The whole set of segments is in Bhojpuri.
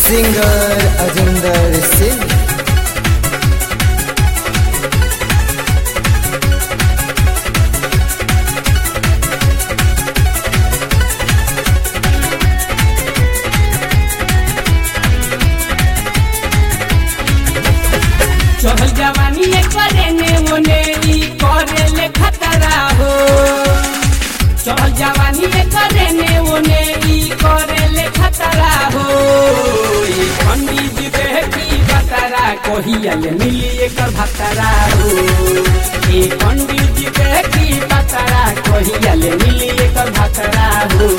सिंगर अजिंदर सिंह चहल जवानी ये करे ने ओने ई करे ले खतरा हो चहल जवानी ये करे ने ओने ई करे ले खतरा हो ई पंडित जी बेटी बतरा कहिया ले मिली एकर भतरा हो ई पंडित जी बेटी बतरा कहिया ले मिली एकर भतरा हो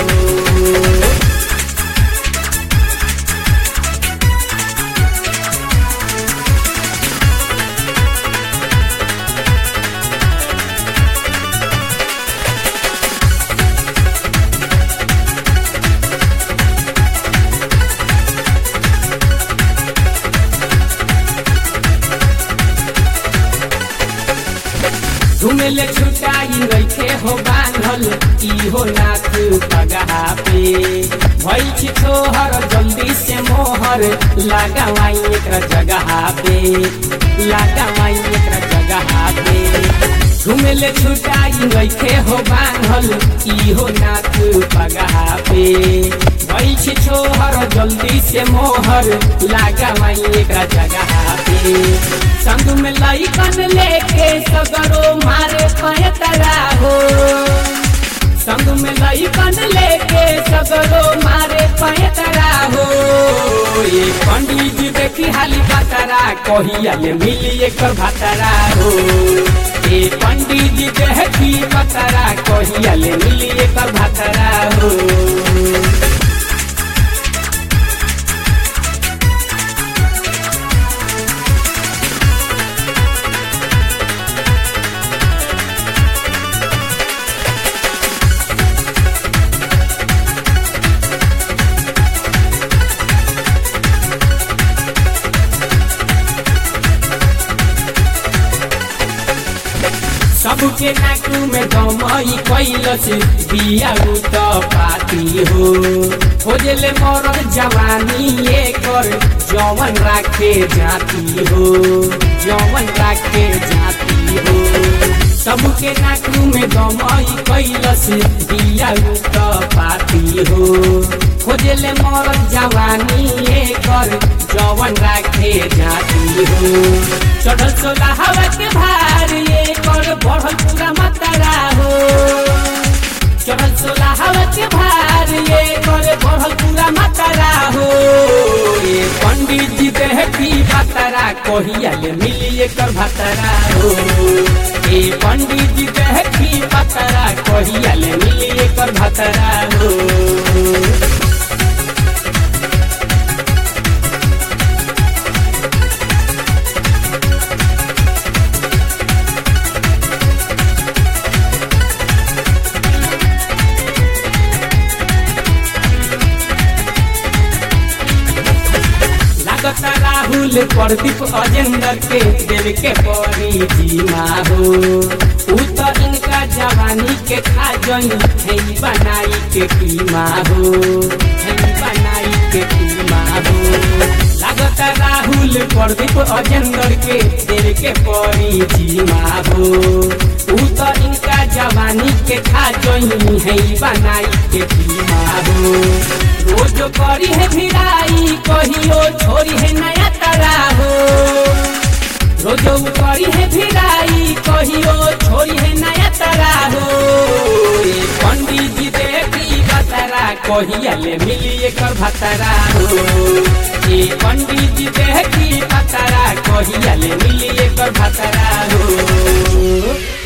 झुमेले छुटाई रखे हो बांधल इहो नाथ पगहा पे भई छी छोहर जल्दी से मोहर लगावाई एकरा जगह पे लगावाई एकरा जगह पे झुमेले छुटाई रखे हो बांधल इहो नाथ पगहा पे भई छी छोहर जल्दी से मोहर लगावाई एकरा जगह पे संग में लइकन लेके सगरो मारे पयतरा हो संग में लइकन लेके सगरो मारे पयतरा हो ये पंडित जी देखी हाली बतरा कहिया ले मिली एकर भतरा हो ये पंडित जी देखी बतरा कहिया ले मिली एकर भतरा हो सबके नाकू में दमई कैलस बिया त पाती हो खोजले मरद जवानी एकर जवन राखे जाती हो जवन राखे जाती हो सबके नाकू में दमई कैलस बिया त पाती हो खोजले मरद जवानी एकर जवन राखे जाती हो चढ़ल सोला हवा के भार ये कर बढ़ल पूरा मतरा हो चढ़ल सोला हवा के भार ये कर बढ़ल पूरा मतरा हो ये पंडित जी देह की भतरा कहिया ले मिली एकर भतरा हो ये पंडित जी देह की भतरा कहिया ले मिली एकर भतरा हो लागत राहुल प्रदीप अजेंद्र के देव के परी जीमा हो ऊ तो इनका जवानी के खा जई है बनाई के कीमा हो है बनाई के कीमा हो लागत राहुल प्रदीप अजेंद्र के देव के परी जीमा हो ऊ तो इनका जवानी के खा जई है बनाई के कीमा हो रोज करी है भिड़ाई कहियो छोरी है नया तरा हो रोज करी है भिड़ाई कहियो छोरी है नया तरा हो ये पंडित जी देखी बतरा कहिया ले मिली एकर भतरा हो ये पंडित जी देखी बतरा कहिया ले मिली एकर भतरा हो